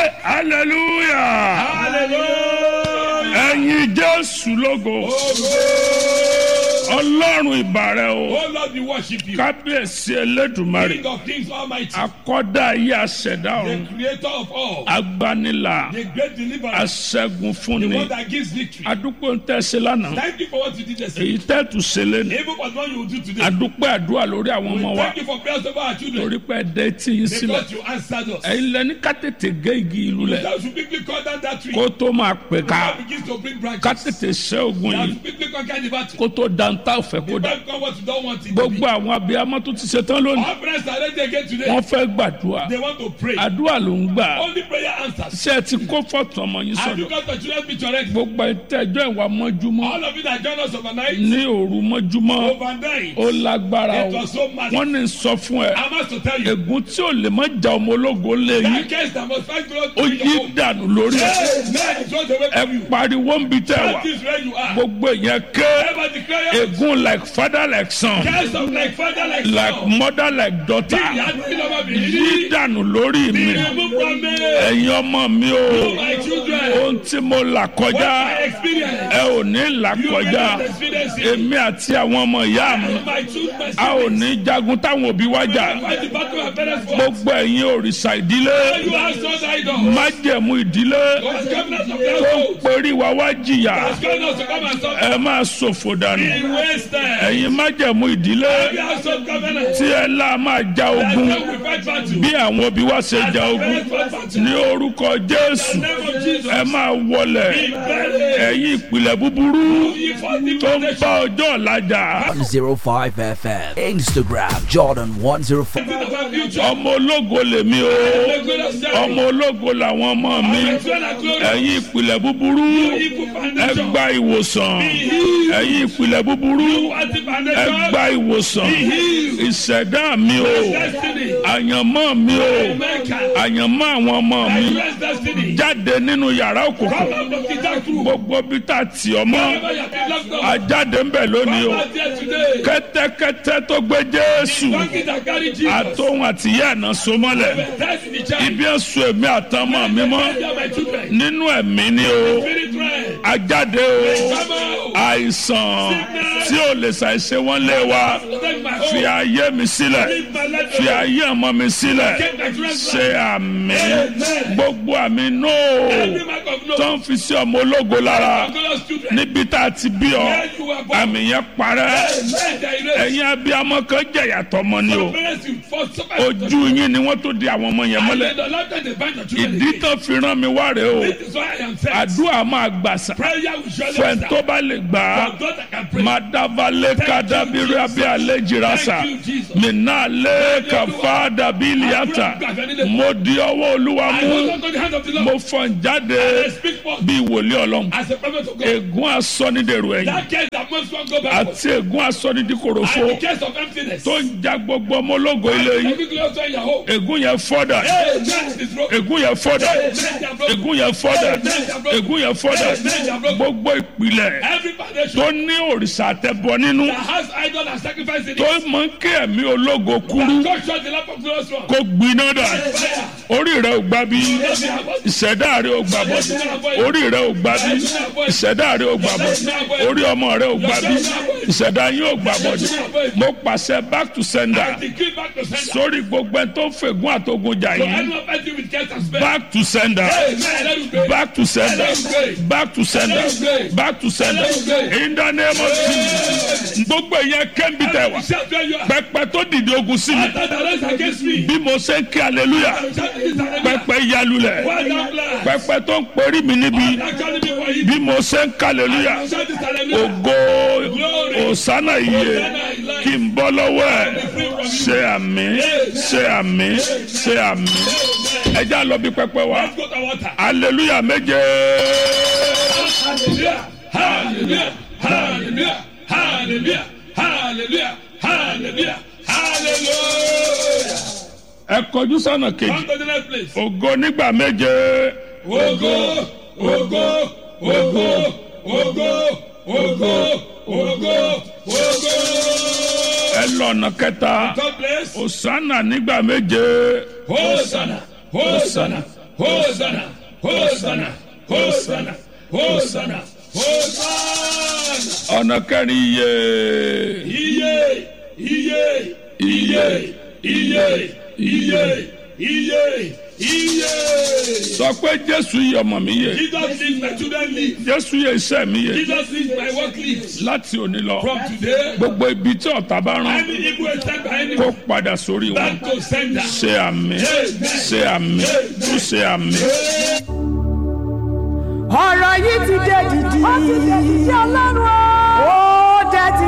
Hey, hallelujah Hallelujah. ẹ̀yin jésù lógo ọlọ́run ìbàrẹ̀ o Oh Lord, we worship you. kábíyèsí elédùmarè King of kings almighty. akọ́dá ayé aṣẹ̀dá The ọ̀run creator of all. agbanilà The great deliverer. aṣẹ́gun The fúnni one that gives victory. adúpẹ́ ń tẹ̀sí lánàá Thank you for what you did yesterday. èyí tẹ́tù ṣẹlẹ̀ ní Even for what you will do today. adúpẹ́ àdúrà lórí àwọn We ọmọ wa thank you for prayers over our children. torí pé ẹ̀dẹ́ tí yín sílẹ̀ Because you answered us. ẹ̀yin lẹ́ni ká tètè gé igi ìlú lẹ̀ That should quickly cut down that tree. kó tó máa pè ká That begins to bring ká branches. tètè ṣẹ́ ogun That yìí should quickly conquer the battle. kó tó dantá òfẹ́ kó dà Don't come what you don't want it to be. gbogbo àwọn abiyamọ tó ti ṣetán lónìí Our friends are ready again today. wọ́n fẹ́ gbàdúrà They want to pray. àdúrà ló ń gbà Only prayer answers. ṣé ẹ ti kó fọ́tò ọmọ yín Have you sọ̀dọ̀ got the children be correct? gbogbo ìtẹ́jọ́ ìwà mọ́júmọ́ All of you that join us overnight, ní òru mọ́júmọ́ overnight, ó lágbára it o was so massive. wọ́n ní sọ fún ẹ I must to tell you, ègún tí ò lè má ja ọmọ ológo lé yín that case that must find growth ó in yí your home. dànù lórí ẹ Hey, man, it runs away ẹ from you. pariwo ń bi tẹ wá That is where you are. gbogbo ìyẹn ké Ever declare ègún like father like son case of like father, like like son. mother like daughter He had been over me. yí dànù lórí mi He removed from me. ẹ̀yin ọmọ mi o My children, ohun tí mo là what kọjá I experience, ẹ ò ní là you kọjá cannot experience it. èmi àti àwọn ọmọ ìyá mi My children, a ò ní jagun táwọn òbí wá jà fight the battle of parents for. gbogbo ẹ̀yin òrìṣà ìdílé You are sons idols. májẹ̀mú ìdílé God's covenant of tó ń household. perí wa wá jìyà God's covenant to come and suffer. ẹ máa ṣòfò dànù He wasted. ẹ̀yin májẹ̀mú ìdílé We are so covenant. tí ẹ lá máa ja That's ogun how we fight battle. bí àwọn òbí wa ṣe ja ogun Parents fight battle. ní orúkọ jésù In the name of Jesus. ẹ máa wọlẹ̀ Be buried. ẹ̀yin ìpìlẹ̀ búburú You fought the tó ń foundation. bá ọjọ́ ọ̀la jà 105 FM. Instagram Jordan 105. of our future. ọmọ ológo lèmi o The glorious ọmọ ológo làwọn ọmọ mi ẹ̀yin ìpìlẹ̀ búburú evil ẹ foundation. gba ìwòsàn ẹ̀yin ìpìlẹ̀ búburú What the ẹ foundation? gba ìwòsàn ìṣẹ̀dá mi o Destiny. àyànmọ́ mi o America. àyànmọ́ àwọn ọmọ mi U.S. destiny. jáde nínú yàrá òkùnkùn Come out of the dark room. gbogbo bí tá a tì ọ́ mọ́ Wherever you have been locked up. ajáde ń bẹ̀ lónìí o Come out here today. kẹ́tẹ́kẹ́tẹ́ tó gbé jésù Donkey that carry Jesus. àtòhun àtìyá àná so mọ́lẹ̀ That's in the child. ibi ẹ̀sùn èmi àtọmọ mi mọ́ They are my children. nínú ẹ̀mí ni o Spirit realm. ajáde o Come out. àìsàn tí ò lè ṣàìṣe wọ́n lé wa Protect my fi home. ayé mi sílẹ̀ Leave my life fi alone. ayé ọmọ mi sílẹ̀ Take my children's ṣe life. àmì Amen. gbogbo àmì nóò Every mark of no. tó ń fi sí ọmọ ológo lára Glorious children. níbi tá a ti bí ọ Where you were born. àmì yẹn parẹ́ Amen. They erase. ẹ̀yin abiyamọ kan jẹ̀yà tọmọ ni o Parents, you first suffer. ojú yín ni wọ́n tó di àwọn ọmọ yẹn And mọ́lẹ̀ then the Lord said they bind your children ìdí again. tó fi rán mi wá rèé o This is why I am saying. àdúrà máa gbàsà Prayer will surely fẹ́ẹ́ answer. tó bá lè gbà á For those that can pray. madavale kadabiri abi alejirasa Thank you, Jesus. minale kafa dabiliata mo di ọwọ́ olúwa I mú hold on to the hand of the Lord. mo fọ́n jáde I speak for bí wòlíì ọlọ́run as a prophet of God. ègún asọ́nidèrò ẹ̀yìn That case that most one go back. àti ègún asọ́nidìkòròfo And the case of emptiness. tó ń ja gbogbo ọmọ ológo ilé yìí Every glorious in your home. ègún yẹn fọ́dà Hey, that is broken. ègún yẹn fọ́dà ègún yẹn fọ́dà ègún yẹn fọ́dà gbogbo ìpìlẹ̀ Every foundation tó ní òrìṣà àtẹ̀bọ nínú that has idol and sacrifice in tó it. mọ kí ẹ̀mí ológo kúrú God shut the lamp of glorious one. kó gbiná dà Fire. orí rẹ ò gbà bí ìṣẹ̀dá rẹ ò gbà bọ̀ orí rẹ ò gbà bí ìṣẹ̀dá rẹ ò gbà bọ̀ orí ọmọ rẹ ò gbà bí ìṣẹ̀dá yín ò gbà bọ̀ mo pàṣẹ back to sender Decree back to sender. sórí gbogbo ẹ tó fègún àtogun jà So yín anyone fighting with case and spell. back to sender Amen. Let us pray. back to sender back to sender back to sender in the name of Jesus gbogbo ìyẹn kẹ́ńbì tẹ̀ wá Shout where you are. pẹpẹ tó dìde ogun sí mi After the rest against me. bí mo ṣe ń kí hallelujah Shout this hallelujah. pẹpẹ yalulẹ̀ Well done, bless. pẹpẹ tó ń perí mi níbi That calling me for you. bí mo ṣe ń kí hallelujah Shout this hallelujah. ògo òsánà iye kí n bọ́ lọ́wọ́ ẹ̀ ṣe àmì ṣe àmì ṣe àmì ẹja lọ bí pẹpẹ wa Let's go to water. hallelujah méje Hallelujah. Hallelujah. Hallelujah. Hallelujah. Hallelujah. Hallelujah. Hallelujah. ẹ kọjú sọ́nà kejì Come to the next place. ògo nígbà méje Ogo, ogo, ogo, ogo, ogo, ogo, ogo. ẹ lọ ọ̀nà kẹta Third place. òsánà nígbà méje Hosanna, Hosanna, Hosanna, Hosanna, Hosanna, Hosanna, Hosanna. ọ̀nà kẹrin iye Iye, iye, iye, iye, iye, iye, iye. sọ pé jésù yìí ọmọ mi yẹ Jesus lives, my children live. jésù yẹ iṣẹ́ mi yẹ Jesus lives, my work lives. láti òní lọ From today, gbogbo ibi tí ọ̀tá bá rán any evil attack by any kó padà sórí wọn back to sender. ṣe àmì ṣe àmì tún ṣe àmì. ọ̀rọ̀ yìí ti dé dìdì. ó ti dé dìdì ọlọ́run o.